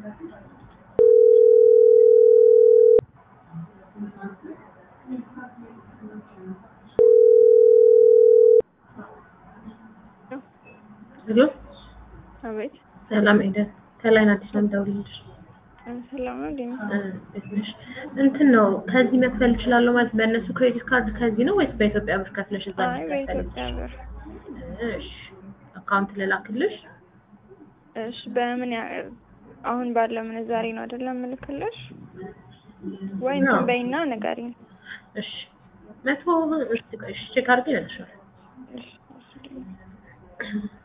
ሄሎ አቤት ሰላም ኤደን ከላይን አዲስ ነው የምደውልልሽ። ሰላም ነው እንዴ? እንዴት ነሽ? እንትን ነው ከዚህ መክፈል እችላለሁ ማለት በእነሱ ክሬዲት ካርድ ከዚህ ነው ወይስ በኢትዮጵያ ብር ከፍለሽ እዛ አይ እንዲከፈል? በኢትዮጵያ ብር። እሺ አካውንት ልላክልሽ? እሺ በምን ያ አሁን ባለው ምንዛሬ ነው አይደለም ምልክልሽ? ወይ እንትን አዎ። በይና ንገሪኝ። እሺ መቶ እሺ ቼክ አድርጌ እነግርሻለሁ። እሺ እሺ